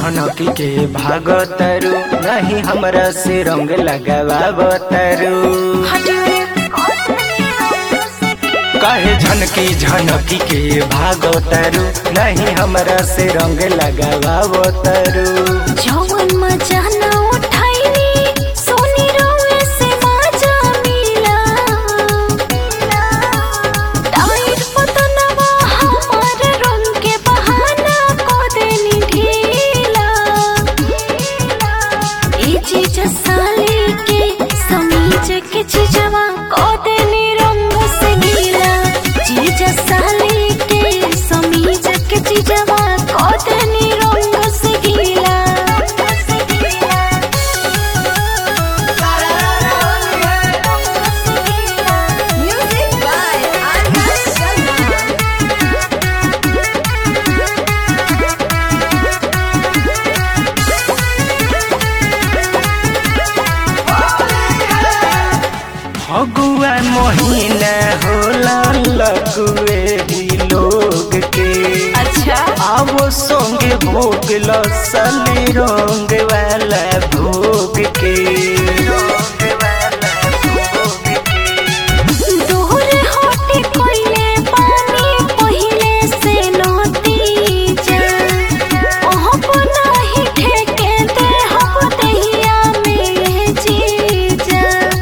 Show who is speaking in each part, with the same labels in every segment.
Speaker 1: झनकी के भागतरू नहीं हमरा से रंग लगावतरू कहे झनकी झनकी के भागतरू नहीं हमरा से रंग लगावतरू
Speaker 2: जवन मजा न उठाइनी सोनी रोए से मजा मिला टाइट पतनवा हमार रंग के बहाना को देनी ढीला ए चीज साले के समीज के चीजवा को देनी रंग से गीला चीज साले के समीज के चीजवा को देनी रंग से गीला
Speaker 3: Music by Arya Sharma.
Speaker 1: Phagua महीना होला लଗୁए ही लोग के
Speaker 2: अच्छा
Speaker 1: आवो संगे भोग लसली रंग वाला भोग के
Speaker 2: दूर होते कोइले पानी पहिले से नती जा ओह बनाही ठेके दे हम दहिया में जीजा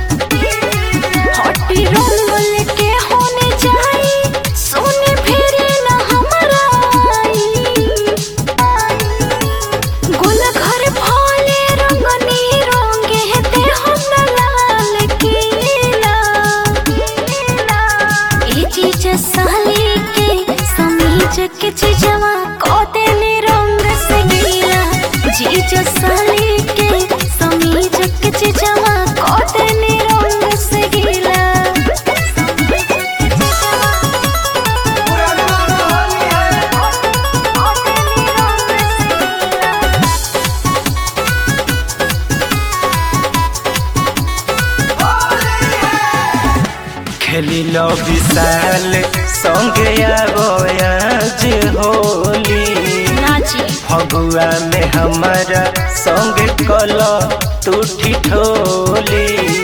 Speaker 2: हटी रंगल के होने जाई सोने फेरे न हमरा आई गुल घर फले रंगनी रंगे ते हम न लाल कीला ए चीज साली के समीज के चीजवा को देने रंग से गीला चीज साली के समीज के चीजवा को देने रंग से गीला
Speaker 1: खेली लो विशाल संगे आवो आज होली
Speaker 2: नाची
Speaker 1: फगुआ में हमारा संग कल तू ठिठोली